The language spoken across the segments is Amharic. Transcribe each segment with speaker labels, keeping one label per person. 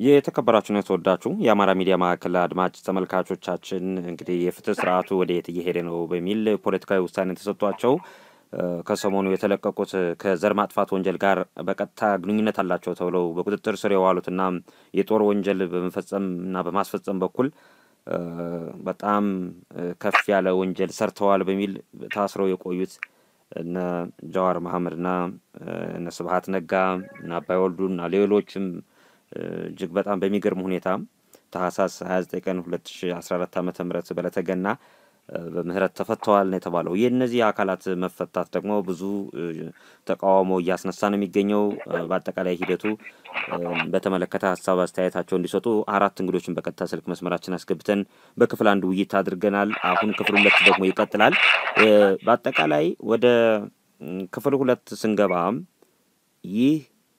Speaker 1: የተከበራችሁና የተወዳችሁ የአማራ ሚዲያ ማዕከል አድማጭ ተመልካቾቻችን እንግዲህ የፍትህ ስርዓቱ ወደ የት እየሄደ ነው በሚል ፖለቲካዊ ውሳኔ ተሰጥቷቸው ከሰሞኑ የተለቀቁት ከዘር ማጥፋት ወንጀል ጋር በቀጥታ ግንኙነት አላቸው ተብለው በቁጥጥር ስር የዋሉትና የጦር ወንጀል በመፈጸም እና በማስፈጸም በኩል በጣም ከፍ ያለ ወንጀል ሰርተዋል በሚል ታስረው የቆዩት እነ ጀዋር መሐመድና እነ ስብሀት ነጋ እና አባይ ወልዱና ሌሎችም እጅግ በጣም በሚገርም ሁኔታ ታህሳስ 29 ቀን 2014 ዓ ም በለተገና በምህረት ተፈተዋል ነው የተባለው። የእነዚህ አካላት መፈታት ደግሞ ብዙ ተቃውሞ እያስነሳ ነው የሚገኘው። በአጠቃላይ ሂደቱ በተመለከተ ሀሳብ አስተያየታቸው እንዲሰጡ አራት እንግዶችን በቀጥታ ስልክ መስመራችን አስገብተን በክፍል አንድ ውይይት አድርገናል። አሁን ክፍል ሁለት ደግሞ ይቀጥላል። በአጠቃላይ ወደ ክፍል ሁለት ስንገባ ይህ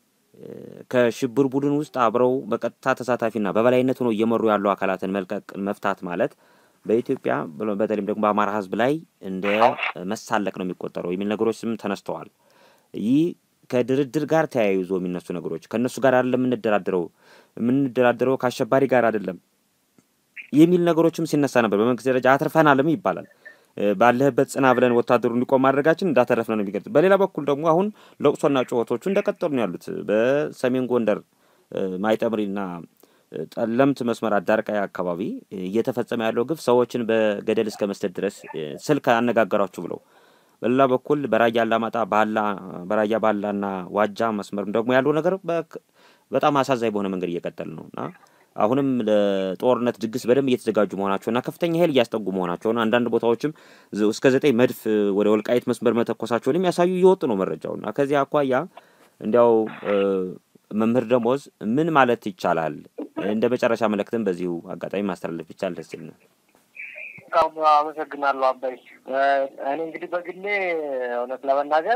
Speaker 1: ከሽብር ቡድን ውስጥ አብረው በቀጥታ ተሳታፊና በበላይነት ሆነው እየመሩ ያሉ አካላትን መልቀቅ መፍታት ማለት በኢትዮጵያ በተለይም ደግሞ በአማራ ሕዝብ ላይ እንደ መሳለቅ ነው የሚቆጠረው የሚል ነገሮች ስም ተነስተዋል። ይህ ከድርድር ጋር ተያይዞ የሚነሱ ነገሮች ከእነሱ ጋር አይደለም የምንደራደረው የምንደራደረው ከአሸባሪ ጋር አይደለም የሚል ነገሮችም ሲነሳ ነበር። በመንግስት ደረጃ አትርፈናልም ይባላል። ባለህበት ጽና ብለን ወታደሩ እንዲቆም ማድረጋችን እንዳተረፍነ ነው የሚገልጽ። በሌላ በኩል ደግሞ አሁን ለቅሶና ጩኸቶቹ እንደቀጠሉ ነው ያሉት። በሰሜን ጎንደር ማይጠምሪና ጠለምት መስመር አዳርቃይ አካባቢ እየተፈጸመ ያለው ግፍ ሰዎችን በገደል እስከ መስደድ ድረስ ስልክ አነጋገሯችሁ ብለው በሌላ በኩል በራያ አላማጣ ባላ በራያ ባላና ዋጃ መስመርም ደግሞ ያለው ነገር በጣም አሳዛኝ በሆነ መንገድ እየቀጠል ነው እና አሁንም ለጦርነት ድግስ በደንብ እየተዘጋጁ መሆናቸውና ከፍተኛ ኃይል እያስጠጉ መሆናቸውን አንዳንድ ቦታዎችም እስከ ዘጠኝ መድፍ ወደ ወልቃይት መስመር መተኮሳቸውን የሚያሳዩ እየወጡ ነው መረጃው እና ከዚህ አኳያ እንዲያው መምህር ደሞዝ ምን ማለት ይቻላል? እንደ መጨረሻ መልእክትም በዚሁ አጋጣሚ ማስተላለፍ ይቻል ደስ ይል ነው።
Speaker 2: በጣም አመሰግናለሁ አባይ። እኔ እንግዲህ በግሌ እውነት ለመናገር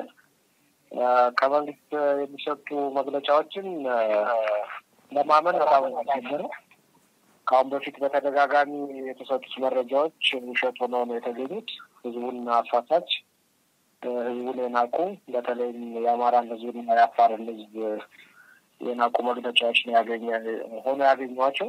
Speaker 2: ከመንግስት የሚሰጡ መግለጫዎችን ለማመን በጣም ነበረ። ከአሁን በፊት በተደጋጋሚ የተሰጡት መረጃዎች ውሸት ሆነው ነው የተገኙት። ህዝቡን አሳሳች፣ ህዝቡን የናቁ በተለይም የአማራን ህዝብና የአፋርን ህዝብ የናቁ መግለጫዎች ነው ያገኘ ሆኖ ያገኟቸው።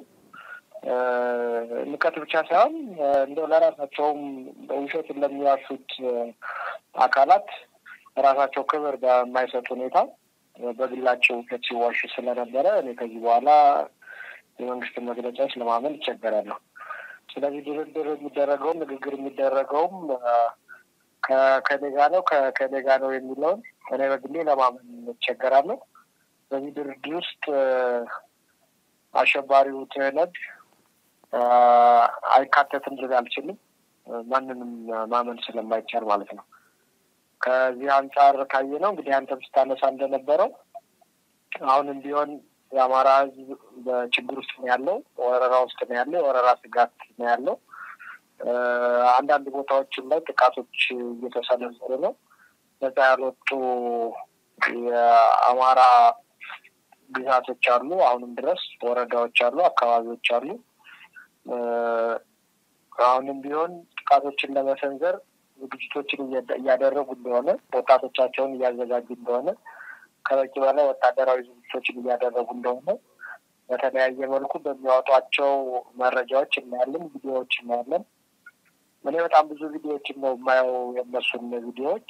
Speaker 2: ንቀት ብቻ ሳይሆን እንደው ለራሳቸውም ውሸትን ለሚዋሹት አካላት ራሳቸው ክብር በማይሰጥ ሁኔታ በግላቸው ውሸት ሲዋሹ ስለነበረ እኔ ከዚህ በኋላ የመንግስትን መግለጫዎች ለማመን ይቸገራለሁ። ስለዚህ ድርድር የሚደረገውም ንግግር የሚደረገውም ከከኔ ጋ ነው ከከኔ ጋ ነው የሚለውን እኔ በግሌ ለማመን ይቸገራለሁ። በዚህ ድርድር ውስጥ አሸባሪው ትህነግ አይካተትም ልል አልችልም። ማንንም ማመን ስለማይቻል ማለት ነው። ከዚህ አንጻር ካየ ነው እንግዲህ አንተም ስታነሳ እንደነበረው አሁንም ቢሆን የአማራ ህዝብ በችግር ውስጥ ነው ያለው፣ ወረራ ውስጥ ነው ያለው፣ የወረራ ስጋት ነው ያለው። አንዳንድ ቦታዎችም ላይ ጥቃቶች እየተሰነዘሩ ነው። ነጻ ያልወጡ የአማራ ግዛቶች አሉ። አሁንም ድረስ ወረዳዎች አሉ፣ አካባቢዎች አሉ። አሁንም ቢሆን ጥቃቶችን ለመሰንዘር ዝግጅቶችን እያደረጉ እንደሆነ፣ ወጣቶቻቸውን እያዘጋጁ እንደሆነ፣ ከበቂ በላይ ወታደራዊ ዝግጅቶችን እያደረጉ እንደሆነ በተለያየ መልኩ በሚያወጧቸው መረጃዎች እናያለን፣ ቪዲዮዎች እናያለን። እኔ በጣም ብዙ ቪዲዮዎችን ነው የማየው የእነሱን ቪዲዮዎች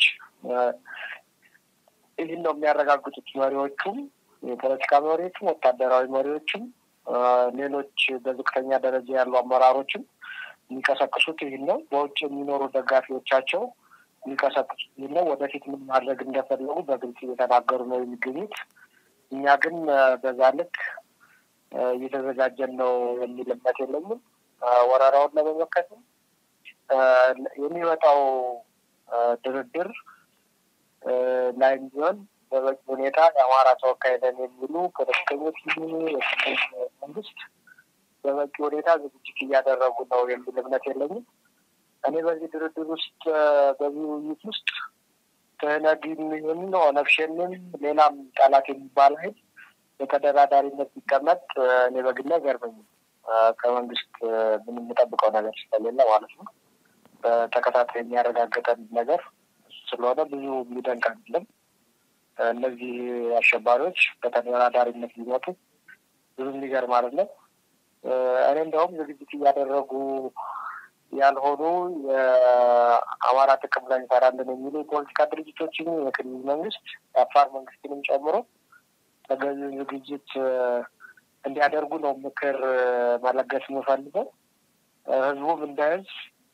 Speaker 2: ይህን ነው የሚያረጋግጡት መሪዎቹም የፖለቲካ መሪዎችም ወታደራዊ መሪዎችም ሌሎች በዝቅተኛ ደረጃ ያሉ አመራሮችም የሚቀሰቅሱት ይህን ነው። በውጭ የሚኖሩ ደጋፊዎቻቸው የሚቀሰቅሱት ይህን ነው። ወደፊት ምን ማድረግ እንደፈለጉ በግልጽ እየተናገሩ ነው የሚገኙት። እኛ ግን በዛ ልክ እየተዘጋጀን ነው የሚል እምነት የለኝም። ወረራውን ለመመከትም የሚመጣው ድርድር ላይም ቢሆን በበቂ ሁኔታ የአማራ ተወካይ ነን የሚሉ ፖለቲከኞች መንግስት በበቂ ሁኔታ ዝግጅት እያደረጉ ነው የሚል እምነት የለኝም። እኔ በዚህ ድርድር ውስጥ በዚህ ውይይት ውስጥ ትህነግም ይሁን ኦነግ ሸኔም ሌላም ጠላት የሚባል ኃይል በተደራዳሪነት ቢቀመጥ እኔ በግሌ አይገርመኝም። ከመንግስት ምን የምጠብቀው ነገር ስለሌለ ማለት ነው። በተከታታይ የሚያረጋግጠን ነገር ስለሆነ ብዙ የሚደንቅ አይደለም። እነዚህ አሸባሪዎች በተደራዳሪነት ሊመጡ ብዙ የሚገርም አይደለም። እኔ እንደውም ዝግጅት እያደረጉ ያልሆኑ የአማራ ጥቅም ላይ እንሰራለን የሚሉ የፖለቲካ ድርጅቶችን የክልል መንግስት የአፋር መንግስትንም ጨምሮ ተገቢውን ዝግጅት እንዲያደርጉ ነው ምክር መለገስ የምፈልገው። ህዝቡም እንደ ህዝብ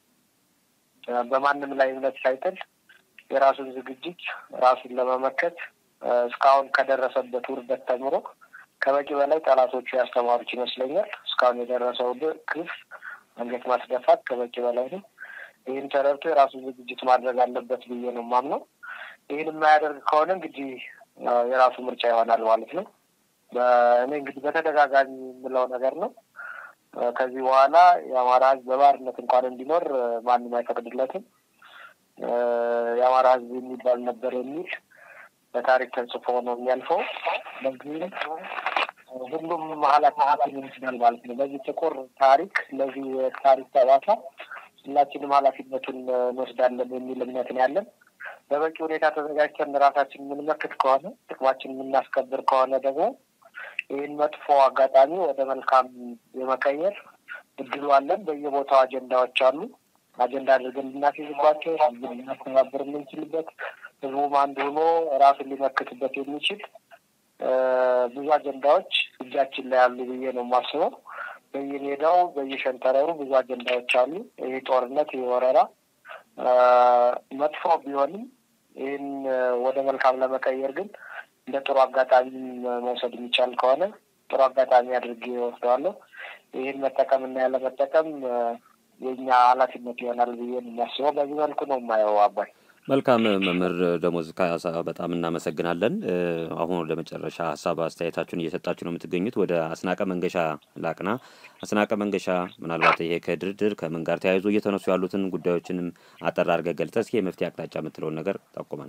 Speaker 2: በማንም ላይ እምነት ሳይጥል የራሱን ዝግጅት ራሱን ለመመከት እስካሁን ከደረሰበት ውርደት ተምሮ ከበቂ በላይ ጠላቶቹ ያስተማሩት ይመስለኛል። እስካሁን የደረሰው ግፍ አንገት ማስደፋት ከበቂ በላይ ነው። ይህን ተረድቶ የራሱን ዝግጅት ማድረግ አለበት ብዬ ነው የማምነው። ይህን የማያደርግ ከሆነ እንግዲህ የራሱ ምርጫ ይሆናል ማለት ነው። እኔ እንግዲህ በተደጋጋሚ የምለው ነገር ነው። ከዚህ በኋላ የአማራ ህዝብ በባርነት እንኳን እንዲኖር ማንም አይፈቅድለትም። የአማራ ህዝብ የሚባል ነበር የሚል በታሪክ ተጽፎ ነው የሚያልፈው። በዚህም ሁሉም ኃላፊነትን ይወስዳል ማለት ነው። በዚህ ጥቁር ታሪክ ለዚህ ታሪክ ጠባሳ ሁላችንም ኃላፊነቱን እንወስዳለን የሚል እምነት ነው ያለን። በበቂ ሁኔታ ተዘጋጅተን ራሳችን የምንመክት ከሆነ ጥቅማችን የምናስከብር ከሆነ ደግሞ ይህን መጥፎ አጋጣሚ ወደ መልካም የመቀየር እድሉ አለን። በየቦታው አጀንዳዎች አሉ። አጀንዳ አድርገን ልናስይዝባቸው ህዝብን ልናስተባብር የምንችልበት ህዝቡም አንድ ሆኖ ራሱን ሊመክትበት የሚችል ብዙ አጀንዳዎች እጃችን ላይ አሉ ብዬ ነው የማስበው። በየሜዳው በየሸንተረሩ ብዙ አጀንዳዎች አሉ። ይህ ጦርነት፣ ይህ ወረራ መጥፎ ቢሆንም ይህን ወደ መልካም ለመቀየር ግን እንደ ጥሩ አጋጣሚ መውሰድ የሚቻል ከሆነ ጥሩ አጋጣሚ አድርጌ ወስደዋለሁ። ይህን መጠቀምና ያለመጠቀም የኛ ኃላፊነት ይሆናል ብዬ የሚያስበው በዚህ መልኩ ነው የማየው። አባይ
Speaker 1: መልካም መምህር ደሞዝ ካሳ በጣም እናመሰግናለን። አሁን ወደ መጨረሻ ሀሳብ አስተያየታችሁን እየሰጣችሁ ነው የምትገኙት። ወደ አስናቀ መንገሻ ላቅና። አስናቀ መንገሻ ምናልባት ይሄ ከድርድር ከምን ጋር ተያይዞ እየተነሱ ያሉትን ጉዳዮችንም አጠር አድርገህ ገልጸህ እስኪ የመፍትሄ አቅጣጫ የምትለውን ነገር ጠቁመን።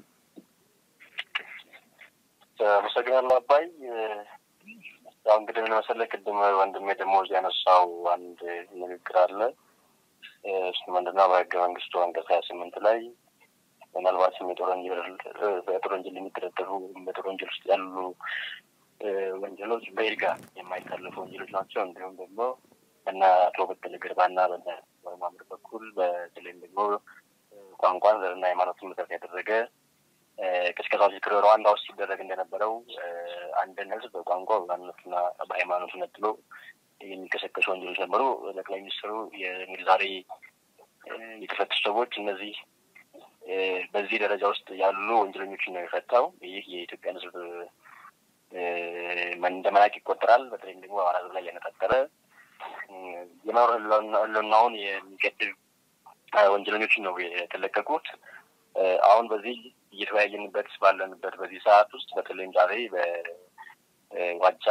Speaker 3: አመሰግናለሁ አባይ። ያው እንግዲህ ምን መሰለህ ቅድም ወንድሜ ደሞዝ ያነሳው አንድ ንግግር አለ። እሱ ምንድነው በህገ መንግስቱ አንቀጽ ሀያ ስምንት ላይ ምናልባትም የጦር ወንጀል በጦር ወንጀል የሚደረደሩ በጦር ወንጀል ውስጥ ያሉ ወንጀሎች በይርጋ የማይታለፉ ወንጀሎች ናቸው። እንዲሁም ደግሞ በና አቶ በቀለ ገርባና በና ማምር በኩል በተለይም ደግሞ ቋንቋን ዘርና ሃይማኖትን መሰረት ያደረገ ቅስቀሳዎች ክር ሩዋንዳ ውስጥ ሲደረግ እንደነበረው አንድን ህዝብ በቋንቋ በማንነቱና በሃይማኖቱ ነጥሎ የሚቀሰቀሱ ወንጀሎች ነበሩ። ጠቅላይ ሚኒስትሩ እንግዲህ ዛሬ የተፈቱ ሰዎች እነዚህ በዚህ ደረጃ ውስጥ ያሉ ወንጀለኞችን ነው የፈታው። ይህ የኢትዮጵያን ህዝብ እንደ መናቅ ይቆጠራል። በተለይም ደግሞ በአማራ ህዝብ ላይ ያነጣጠረ የመኖር ህልውናውን የሚገድብ ወንጀለኞችን ነው የተለቀቁት። አሁን በዚህ እየተወያየንበት ባለንበት በዚህ ሰዓት ውስጥ በተለይም ዛሬ በዋጃ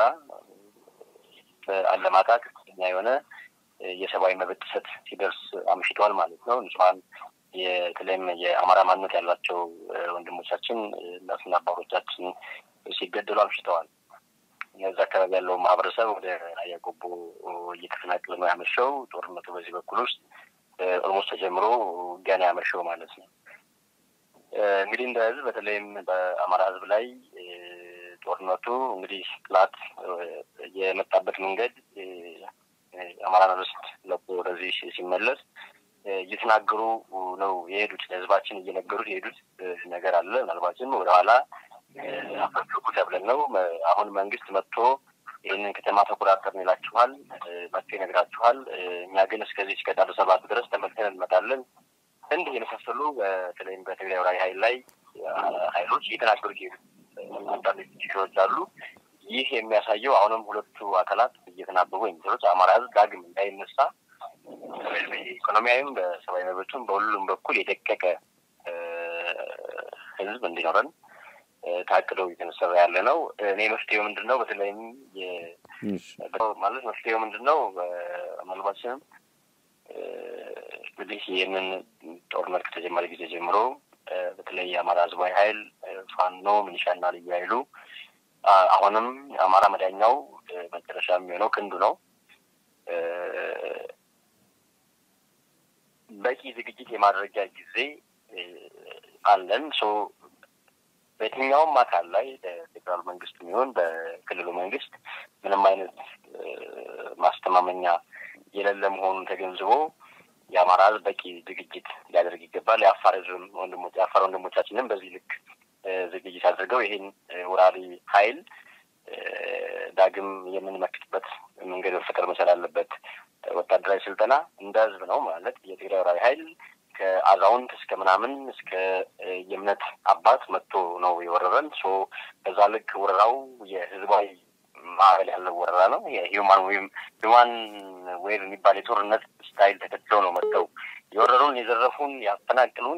Speaker 3: በአለማጣ ከፍተኛ የሆነ የሰብአዊ መብት ጥሰት ሲደርስ አምሽቷል ማለት ነው። ንጹሐን የተለይም የአማራ ማንነት ያላቸው ወንድሞቻችን እናትና አባቶቻችን ሲገደሉ አምሽተዋል። እዛ አካባቢ ያለው ማህበረሰብ ወደ ራያ ቆቦ እየተፈናቀለ ነው ያመሸው። ጦርነቱ በዚህ በኩል ውስጥ ኦልሞስት ተጀምሮ ገና ያመሸው ማለት ነው። እንግዲህ እንደ ህዝብ በተለይም በአማራ ህዝብ ላይ ጦርነቱ እንግዲህ ጥላት የመጣበት መንገድ አማራ ርስት ለቆ ወደዚህ ሲመለስ እየተናገሩ ነው የሄዱት። ለህዝባችን እየነገሩት የሄዱት ነገር አለ። ምናልባትም ወደኋላ አፈግፉ ተብለን ነው። አሁን መንግስት መጥቶ ይህንን ከተማ ተቆጣጠርን ይላችኋል፣ መጥቶ ይነግራችኋል። እኛ ግን እስከዚህ እስከ ዳር ሰባት ድረስ ተመልሰን እንመጣለን። እንዲህ የመሳሰሉ በተለይም በትግራይ ወራሪ ሀይል ላይ ሀይሎች እየተናገሩት የሄዱት አንዳንድ ችግሮች አሉ። ይህ የሚያሳየው አሁንም ሁለቱ አካላት እየተናበቡ የሚሰሩት አማራ ህዝብ ዳግም እንዳይነሳ በኢኮኖሚያዊም በሰብአዊ መብቱም በሁሉም በኩል የደቀቀ ህዝብ እንዲኖረን ታቅደው እየተነሰራ ያለ ነው። እኔ መፍትሄው ምንድን ነው? በተለይም ማለት መፍትሄው ምንድን ነው? ምናልባትም እንግዲህ ይህንን ጦርነት ከተጀመረ ጊዜ ጀምሮ በተለይ የአማራ ህዝባዊ ሀይል ፋኖ፣ ሚኒሻና ልዩ ሀይሉ አሁንም አማራ መዳኛው መጨረሻ የሚሆነው ክንዱ ነው። በቂ ዝግጅት የማድረጊያ ጊዜ አለን። ሶ በየትኛውም አካል ላይ በፌዴራል መንግስት የሚሆን በክልሉ መንግስት ምንም አይነት ማስተማመኛ የሌለ መሆኑን ተገንዝቦ የአማራ ህዝብ በቂ ዝግጅት ሊያደርግ ይገባል። የአፋር ህዝብም ወንድሞች የአፋር ወንድሞቻችንም በዚህ ልክ ዝግጅት አድርገው ይህን ወራሪ ኃይል ዳግም የምንመክትበት መንገድ መፈጠር መቻል አለበት። ወታደራዊ ስልጠና እንደ ህዝብ ነው ማለት የትግራይ ወራሪ ኃይል ከአዛውንት እስከ ምናምን እስከ የእምነት አባት መጥቶ ነው የወረረን። ሶ በዛ ልክ ወረራው የህዝባዊ ማዕበል ያለው ወረራ ነው። የሂውማን ወይም ሂውማን ዌር የሚባል የጦርነት ስታይል ተከትለው ነው መጥተው የወረሩን፣ የዘረፉን፣ ያፈናቅሉን፣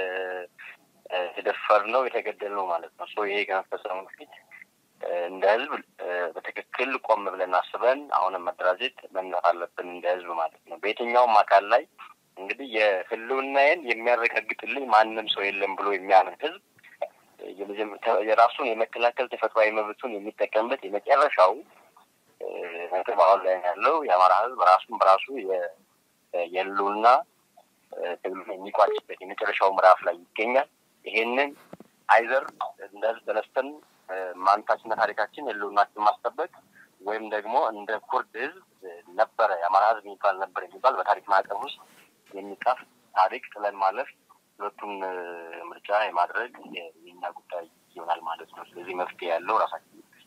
Speaker 3: የደፈር ነው የተገደል ነው ማለት ነው። ሶ ይሄ ከመፈጸሙ በፊት እንደ ህዝብ በትክክል ቆም ብለን አስበን አሁንም መደራጀት መነሳት አለብን እንደ ህዝብ ማለት ነው። በየትኛውም አካል ላይ እንግዲህ የህልውናዬን የሚያረጋግጥልኝ ማንም ሰው የለም ብሎ የሚያምን ህዝብ የራሱን የመከላከል ተፈጥሯዊ መብቱን የሚጠቀምበት የመጨረሻው ነጥብ አሁን ላይ ያለው የአማራ ህዝብ ራሱን በራሱ የህልውና ትግሉን የሚቋጭበት የመጨረሻው ምዕራፍ ላይ ይገኛል። ይሄንን አይዘር እንደ ህዝብ ተነስተን ማንነታችንና ታሪካችን ህልውናችን ማስጠበቅ ወይም ደግሞ እንደ ኩርድ ህዝብ ነበረ የአማራ ህዝብ የሚባል ነበር የሚባል በታሪክ ማዕቀፍ ውስጥ የሚጻፍ ታሪክ ጥለን ማለፍ ሁለቱን ምርጫ የማድረግ የኛ ጉዳይ ይሆናል ማለት ነው። ስለዚህ መፍትሄ ያለው ራሳችን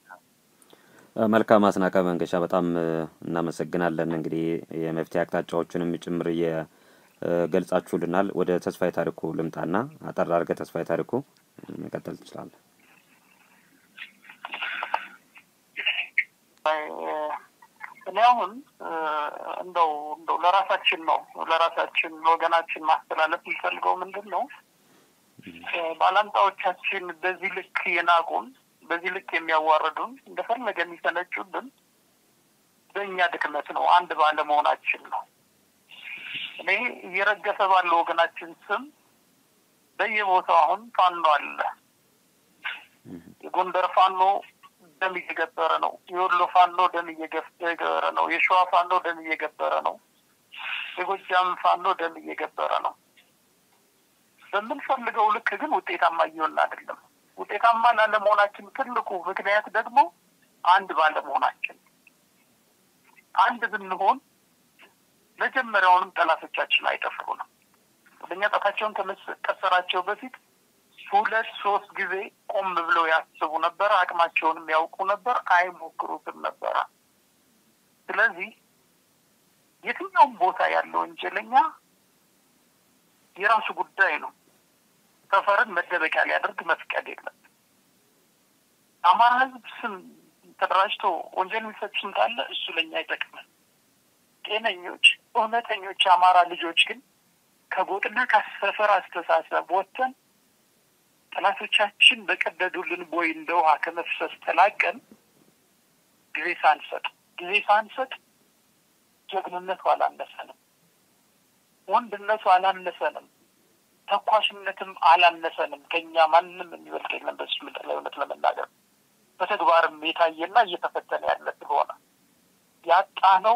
Speaker 1: መልካም አስናቀ መንገሻ፣ በጣም እናመሰግናለን። እንግዲህ የመፍትሄ አቅጣጫዎችንም ጭምር እየገልጻችሁልናል። ወደ ተስፋዬ ታሪኩ ልምጣና አጠር አድርገህ ተስፋዬ ታሪኩ መቀጠል ትችላለህ።
Speaker 2: እኔ አሁን እንደው እንደው ለራሳችን ነው ለራሳችን ለወገናችን ማስተላለፍ የሚፈልገው ምንድን ነው፣ ባላንጣዎቻችን በዚህ ልክ የናቁን፣ በዚህ ልክ የሚያዋርዱን፣ እንደፈለገ የሚፈነጩብን በእኛ ድክመት ነው፣ አንድ ባለመሆናችን ነው። እኔ እየረገፈ ባለው ወገናችን ስም በየቦታው አሁን ፋኖ አለ። የጎንደር ፋኖ ደም እየገበረ ነው። የወሎ ፋኖ ደም እየገበረ ነው። የሸዋ ፋኖ ደም እየገበረ ነው። የጎጃም ፋኖ ደም እየገበረ ነው። በምንፈልገው ልክ ግን ውጤታማ እየሆን አይደለም። ውጤታማ ላለመሆናችን ትልቁ ምክንያት ደግሞ አንድ ባለመሆናችን። አንድ ብንሆን መጀመሪያውንም ጠላቶቻችን አይጠፍሩንም። ወደኛ ጣታቸውን ከመቀሰራቸው በፊት ሁለት ሶስት ጊዜ ቆም ብለው ያስቡ ነበር። አቅማቸውንም ያውቁ ነበር። አይሞክሩትም ነበረ። ስለዚህ የትኛውም ቦታ ያለ ወንጀለኛ የራሱ ጉዳይ ነው። ሰፈርን መደበቂያ ሊያደርግ መፍቀድ የለም። አማራ ሕዝብ ስም ተደራጅቶ ወንጀል የሚፈጽም ካለ እሱ ለኛ አይጠቅመን። ጤነኞች እውነተኞች የአማራ ልጆች ግን ከጎጥና ከሰፈር አስተሳሰብ ወጥተን ጠላቶቻችን በቀደዱልን ቦይ እንደ ውሃ ከመፍሰስ ተላቀን ጊዜ ሳንሰጥ ጊዜ ሳንሰጥ ጀግንነቱ አላነሰንም፣ ወንድነቱ አላነሰንም፣ ተኳሽነትም አላነሰንም። ከኛ ማንም የሚበልጥ የለም። በዚህ ምድር ላይ እውነት ለመናገር በተግባርም የታየና እየተፈተነ ያለ ስለሆነ ያጣነው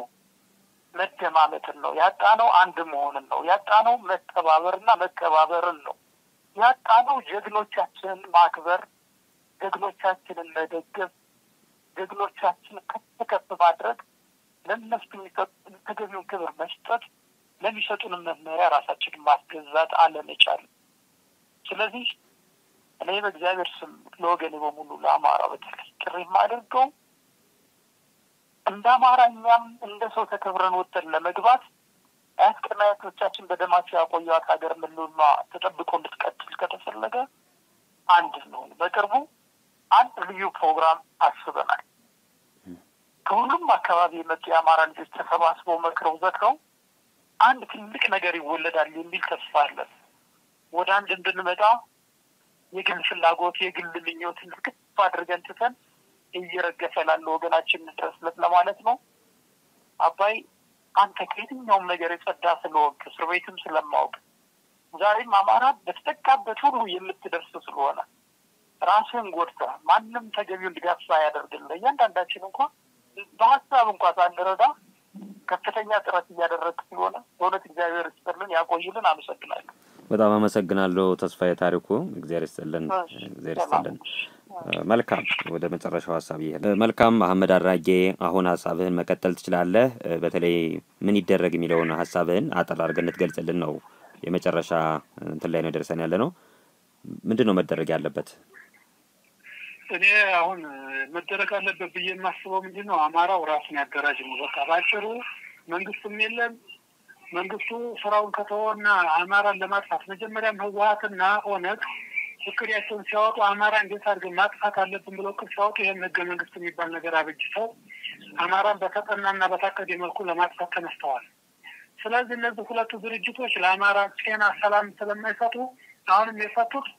Speaker 2: መደማመጥን ነው። ያጣነው አንድ መሆንን ነው። ያጣነው መተባበርና መከባበርን ነው። ያጣነው ጀግኖቻችንን ማክበር፣ ጀግኖቻችንን መደገፍ፣ ጀግኖቻችንን ከፍ ከፍ ማድረግ፣ ለእነሱ የሚሰጡን ተገቢውን ክብር መስጠት፣ ለሚሰጡንም መመሪያ ራሳችንን ማስገዛት አለመቻል። ስለዚህ እኔ በእግዚአብሔር ስም ለወገኔ በሙሉ ለአማራ በተለይ ጥሪ የማደርገው እንደ አማራ እኛም እንደ ሰው ተከብረን ወጥተን ለመግባት አያት ቅድመ አያቶቻችን በደማቸው ያቆዩት ሀገር ምሉማ ተጠብቆ እንድትቀጥል ከተፈለገ አንድ ነው። በቅርቡ አንድ ልዩ ፕሮግራም አስበናል። ከሁሉም አካባቢ የመጡ የአማራ ልጆች ተሰባስበው መክረው ዘክረው አንድ ትልቅ ነገር ይወለዳል የሚል ተስፋ አለን። ወደ አንድ እንድንመጣ የግል ፍላጎት የግል ምኞትን ክፍ አድርገን ትተን እየረገፈ ላለ ወገናችን ድረስለት ለማለት ነው። አባይ አንተ ከየትኛውም ነገር የጸዳ ስለወቅ እስር ቤትም ስለማወቅ ዛሬም አማራ በተጠቃበት ሁሉ የምትደርስ ስለሆነ ራስህን ጎድተህ ማንም ተገቢውን ድጋፍ ሳያደርግልህ እያንዳንዳችን እንኳ በሀሳብ እንኳ ሳንረዳ ከፍተኛ ጥረት እያደረግ ስለሆነ በእውነት እግዚአብሔር ይስጥልን፣ ያቆይልን። አመሰግናለሁ።
Speaker 1: በጣም አመሰግናለሁ ተስፋዬ ታሪኩ። እግዚአብሔር ይስጥልን፣ እግዚአብሔር ይስጥልን። መልካም ወደ መጨረሻው ሀሳብ ይሄ መልካም መሐመድ አራጌ አሁን ሀሳብህን መቀጠል ትችላለህ። በተለይ ምን ይደረግ የሚለውን ሀሳብህን አጠር አድርገህ እንድትገልጽልን ነው። የመጨረሻ እንትን ላይ ነው ደርሰን ያለ ነው። ምንድን ነው መደረግ ያለበት?
Speaker 4: እኔ አሁን መደረግ አለበት ብዬ የማስበው ምንድን ነው አማራው ራሱን ያደራጅ ነው። በቃ ባጭሩ መንግስትም የለም መንግስቱ ስራውን ከተወና አማራን ለማጥፋት መጀመሪያም ህወሀትና ኦነግ እቅዳቸውን ሲያወጡ አማራ እንዴት አድርገን ማጥፋት አለብን ብለው እቅድ ሲያወጡ ይህን ህገ መንግስት የሚባል ነገር አበጅተው አማራን በተጠናና በታቀደ መልኩ ለማጥፋት ተነስተዋል። ስለዚህ እነዚህ ሁለቱ ድርጅቶች ለአማራ ጤና፣ ሰላም ስለማይሰጡ አሁንም የፈቱት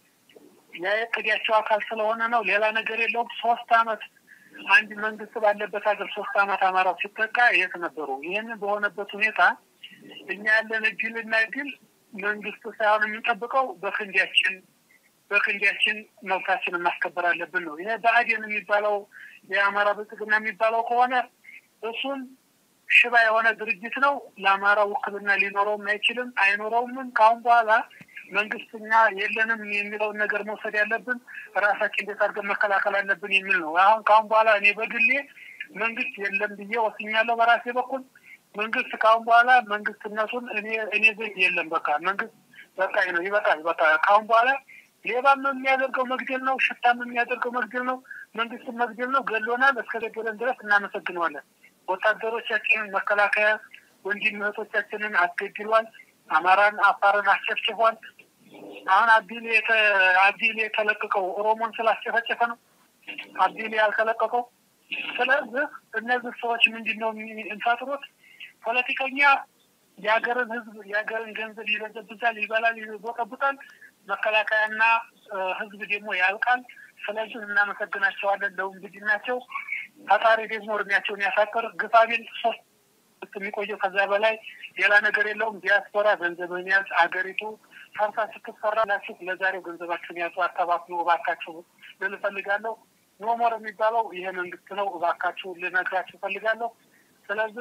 Speaker 4: የእቅዳቸው አካል ስለሆነ ነው። ሌላ ነገር የለውም። ሶስት አመት አንድ መንግስት ባለበት ሀገር ሶስት አመት አማራው ሲጠቃ የት ነበሩ? ይህንን በሆነበት ሁኔታ እኛ ያለን እድልና እድል መንግስት ሳይሆን የምንጠብቀው በክንዳችን በክንዳችን መብታችንን ማስከበር አለብን ነው። ይሄ ብአዴን የሚባለው የአማራ ብልጽግና የሚባለው ከሆነ እሱን ሽባ የሆነ ድርጅት ነው። ለአማራ ውክልና ሊኖረውም አይችልም አይኖረውምም። ከአሁን በኋላ መንግስትኛ የለንም የሚለውን ነገር መውሰድ ያለብን ራሳችን እንዴት አድርገን መከላከል አለብን የሚል ነው። አሁን ከአሁን በኋላ እኔ በግሌ መንግስት የለም ብዬ ወስኛለሁ። በራሴ በኩል መንግስት ከአሁን በኋላ መንግስትነቱን እኔ እኔ ዘንድ የለም። በቃ መንግስት በቃ ነው ይበቃል። በቃ ከአሁን በኋላ ሌባም የሚያደርገው መግደል ነው፣ ሽታም የሚያደርገው መግደል ነው፣ መንግስትን መግደል ነው። ገሎናል። እስከ ገደለን ድረስ እናመሰግነዋለን። ወታደሮቻችንን መከላከያ ወንድም እህቶቻችንን አስገድሏል። አማራን አፋርን አስጨፍጭፏል። አሁን አቢሌ አቢሌ የተለቀቀው ኦሮሞን ስላስጨፈጨፈ ነው አቢሌ ያልተለቀቀው። ስለዚህ እነዚህ ሰዎች ምንድን ነው የሚፈጥሩት? ፖለቲከኛ የሀገርን ህዝብ የሀገርን ገንዘብ ይበዘብዛል፣ ይበላል፣ ይቦጠቡጣል። መከላከያና ህዝብ ደግሞ ያልቃል። ስለዚህ እናመሰግናቸዋለን ለውንብድናቸው። ፈጣሪ ደግሞ እድሜያቸውን ያሳጥር። ግፋቢል ሶስት የሚቆየው ከዛ በላይ ሌላ ነገር የለውም። ዲያስፖራ ገንዘብን ያዝ። አገሪቱ ፈርሳ ስትሰራ ላችሁ ለዛሬው ገንዘባችሁን ያዙ። አተባክኖ እባካችሁ ልል እፈልጋለሁ። ኖሞር የሚባለው ይሄ መንግስት ነው። እባካችሁ ልነግራችሁ እፈልጋለሁ። ስለዚህ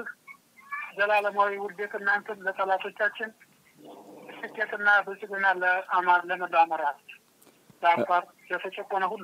Speaker 4: ዘላለማዊ ውርደት እናንተን ለጠላቶቻችን ስኬትና ብልጽግና ለአማር ለመላው አማራ ለአፋር ለተጨቆነ ሁሉ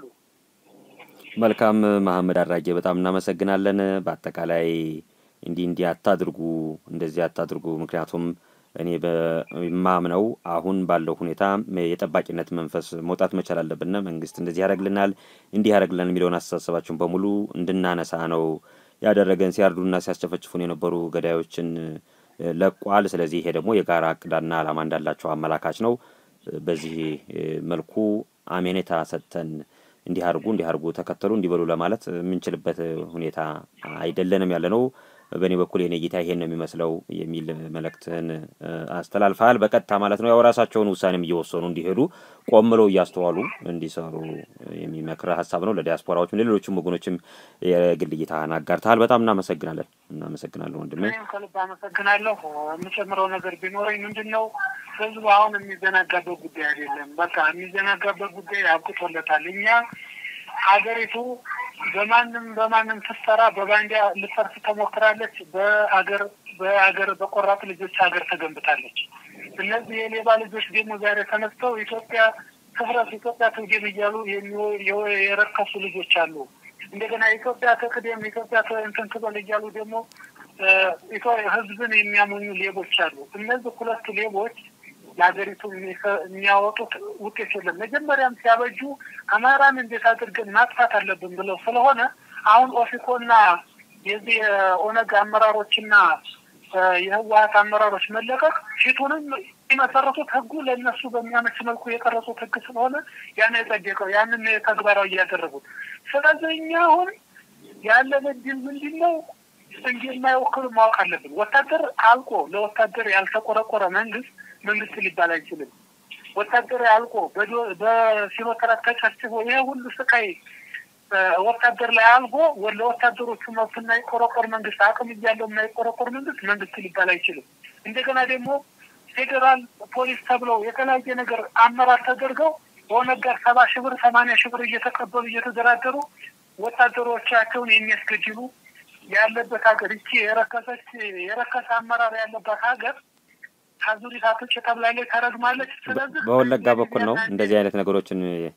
Speaker 1: መልካም መሐመድ አራጌ በጣም እናመሰግናለን። በአጠቃላይ እንዲህ እንዲህ አታድርጉ፣ እንደዚህ አታድርጉ። ምክንያቱም እኔ በማምነው አሁን ባለው ሁኔታ የጠባቂነት መንፈስ መውጣት መቻል አለብን። መንግስት እንደዚህ ያደርግልናል፣ እንዲህ ያደርግልናል የሚለውን አስተሳሰባችሁን በሙሉ እንድናነሳ ነው ያደረገን። ሲያርዱና ሲያስጨፈጭፉን የነበሩ ገዳዮችን ለቋል። ስለዚህ ይሄ ደግሞ የጋራ እቅዳና ዓላማ እንዳላቸው አመላካች ነው። በዚህ መልኩ አሜኔታ ሰጥተን እንዲህ አድርጉ እንዲህ አድርጉ ተከተሉ እንዲበሉ ለማለት የምንችልበት ሁኔታ አይደለንም ያለ ነው። በእኔ በኩል የኔ ጌታ ይሄን ነው የሚመስለው የሚል መልእክትህን አስተላልፈሃል። በቀጥታ ማለት ነው ያው ራሳቸውን ውሳኔም እየወሰኑ እንዲሄዱ ቆም ብለው እያስተዋሉ እንዲሰሩ የሚመክር ሀሳብ ነው። ለዲያስፖራዎችም ለሌሎችም ወገኖችም የግል እይታህን አጋርተሃል። በጣም እናመሰግናለን። እናመሰግናለን ወንድሜ።
Speaker 4: እኔም ከልብ አመሰግናለሁ። የምጨምረው ነገር ቢኖረኝ ምንድን ነው ህዝቡ አሁን የሚዘናጋበት ጉዳይ አይደለም። በቃ የሚዘናጋበት ጉዳይ አብቅቶለታል። እኛ ሀገሪቱ በማንም በማንም ስትሰራ በባንዲያ ልፈርስ ተሞክራለች። በአገር በአገር በቆራጥ ልጆች ሀገር ተገንብታለች። እነዚህ የሌባ ልጆች ደግሞ ዛሬ ተነስተው ኢትዮጵያ ትፍረስ፣ ኢትዮጵያ ትውደም እያሉ የረከሱ ልጆች አሉ። እንደገና ኢትዮጵያ ትቅደም፣ ኢትዮጵያ እንትን ትበል እያሉ ደግሞ ህዝብን የሚያሞኙ ሌቦች አሉ። እነዚህ ሁለት ሌቦች ለሀገሪቱ የሚያወጡት ውጤት የለም። መጀመሪያም ሲያበጁ አማራን እንዴት አድርገን ማጥፋት አለብን ብለው ስለሆነ አሁን ኦፊኮና የዚህ የኦነግ አመራሮችና የህወሀት አመራሮች መለቀቅ ፊቱንም የመሰረቱት ህጉ ለእነሱ በሚያመች መልኩ የቀረጹት ህግ ስለሆነ ያን የጸደቀው ያንን ተግባራዊ እያደረጉት። ስለዚህ እኛ አሁን ያለን እድል ምንድን ነው? እንደማይወክሉ ማወቅ አለብን። ወታደር አልቆ ለወታደር ያልተቆረቆረ መንግስት መንግስት ሊባል አይችልም። ወታደር አልቆ በሲኖትራክ ተጨፍጭፎ ይሄ ሁሉ ስቃይ ወታደር ላይ አልጎ ለወታደሮቹ መብት የማይቆረቆር መንግስት፣ አቅም እያለው የማይቆረቆር መንግስት መንግስት ሊባል አይችልም። እንደገና ደግሞ ፌዴራል ፖሊስ ተብለው የተለያየ ነገር አመራር ተደርገው በኦነግ ጋር ሰባ ሺህ ብር ሰማንያ ሺህ ብር እየተቀበሉ እየተደራደሩ ወታደሮቻቸውን የሚያስገድሉ ያለበት ሀገር ይቺ የረከሰች የረከሰ አመራር ያለባት ሀገር አዙሪት አቶች ተብላለች፣ ተረግማለች። ስለዚህ
Speaker 1: በወለጋ በኩል ነው እንደዚህ አይነት ነገሮችን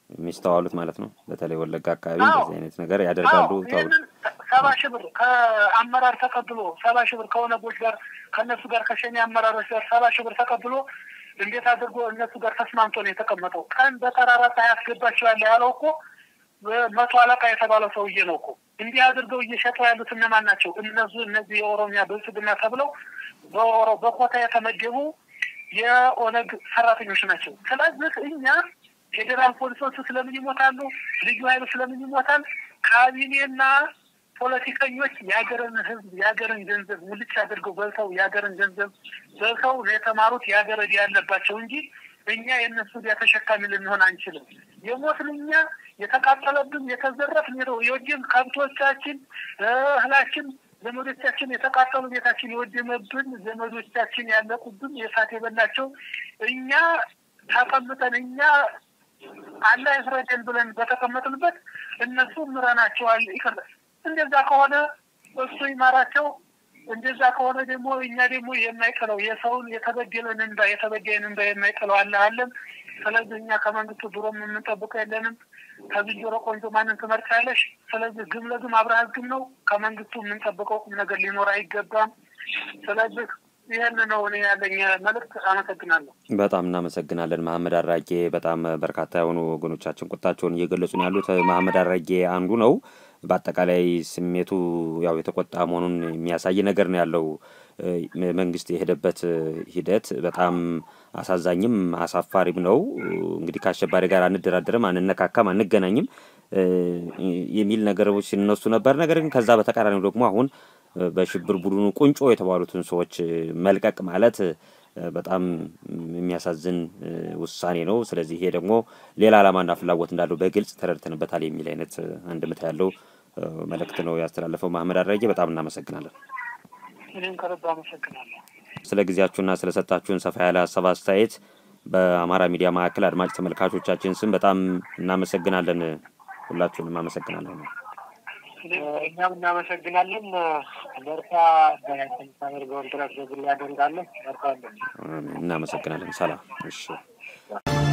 Speaker 1: የሚስተዋሉት ማለት ነው። በተለይ ወለጋ አካባቢ እንደዚህ አይነት ነገር ያደርጋሉ ተብሎ
Speaker 4: ሰባ ሺህ ብር ከአመራር ተቀብሎ ሰባ ሺህ ብር ከኦነጎች ጋር ከእነሱ ጋር ከሸኔ አመራሮች ጋር ሰባ ሺህ ብር ተቀብሎ እንዴት አድርጎ እነሱ ጋር ተስማምቶ ነው የተቀመጠው። ቀን በጠራራ ፀሐይ ያስገባቸዋል ያለው እኮ መቶ አለቃ የተባለው ሰውዬ ነው እኮ። እንዲህ አድርገው እየሸጡ ያሉት እነማን ናቸው? እነሱ እነዚህ የኦሮሚያ ብልጽግና ተብለው በኮታ የተመደቡ የኦነግ ሰራተኞች ናቸው። ስለዚህ እኛ ፌዴራል ፖሊሶቹ ስለምን ይሞታሉ? ልዩ ኃይሉ ስለምን ይሞታል? ካቢኔና ፖለቲከኞች የሀገርን ሕዝብ የሀገርን ገንዘብ ሙልጭ አድርገው በልተው የሀገርን ገንዘብ በልተው የተማሩት የሀገር ዕዳ ያለባቸው እንጂ እኛ የእነሱ ዕዳ ተሸካሚ ልንሆን አንችልም። የሞትን እኛ የተቃጠለብን የተዘረፍን የወደም ከብቶቻችን እህላችን ዘመዶቻችን የተቃጠሉ ቤታችን የወደመብን ዘመዶቻችን ያለቁብን የእሳት የበላቸው እኛ ተቀምጠን እኛ አላህ ይፍረደን ብለን በተቀመጥንበት እነሱ ምረናቸዋል። ይቅር እንደዛ ከሆነ እሱ ይማራቸው። እንደዛ ከሆነ ደግሞ እኛ ደግሞ የማይጥለው የሰውን የተበደለን እንባ የተበደለን እንባ የማይጥለው አለ አለን። ስለዚህ እኛ ከመንግስቱ ድሮም የምንጠብቀው የለንም። ከዝንጀሮ ቆንጆ ማንን ትመርጫለሽ? ስለዚህ ግም ለግም አብረሃት ግም ነው። ከመንግስቱ የምንጠብቀው ቁም ነገር ሊኖር አይገባም። ስለዚህ ይህን ነው እኔ ያለኝ መልዕክት። አመሰግናለሁ።
Speaker 1: በጣም እናመሰግናለን መሀመድ አራጌ። በጣም በርካታ የሆኑ ወገኖቻችን ቁጣቸውን እየገለጹ ነው ያሉት። መሀመድ አራጌ አንዱ ነው። በአጠቃላይ ስሜቱ ያው የተቆጣ መሆኑን የሚያሳይ ነገር ነው ያለው። መንግስት የሄደበት ሂደት በጣም አሳዛኝም አሳፋሪም ነው። እንግዲህ ከአሸባሪ ጋር አንደራደርም፣ አንነካካም፣ አንገናኝም የሚል ነገሮች ሲነሱ ነበር። ነገር ግን ከዛ በተቃራኒው ደግሞ አሁን በሽብር ቡድኑ ቁንጮ የተባሉትን ሰዎች መልቀቅ ማለት በጣም የሚያሳዝን ውሳኔ ነው። ስለዚህ ይሄ ደግሞ ሌላ ዓላማና ፍላጎት እንዳለው በግልጽ ተረድተንበታል የሚል አይነት አንድምታ ያለው መልእክት ነው ያስተላለፈው መሀመድ አድራጌ። በጣም እናመሰግናለን።
Speaker 4: እኔም ከልብ አመሰግናለሁ።
Speaker 1: ስለ ጊዜያችሁና ስለሰጣችሁን ሰፋ ያለ ሀሳብ አስተያየት በአማራ ሚዲያ ማዕከል አድማጭ ተመልካቾቻችን ስም በጣም እናመሰግናለን። ሁላችሁንም አመሰግናለን።
Speaker 2: እኛም እናመሰግናለን። በርታ በምታደርገውን ጥረት በግል ያደርጋለን። በርታ
Speaker 1: እናመሰግናለን። ሰላም። እሺ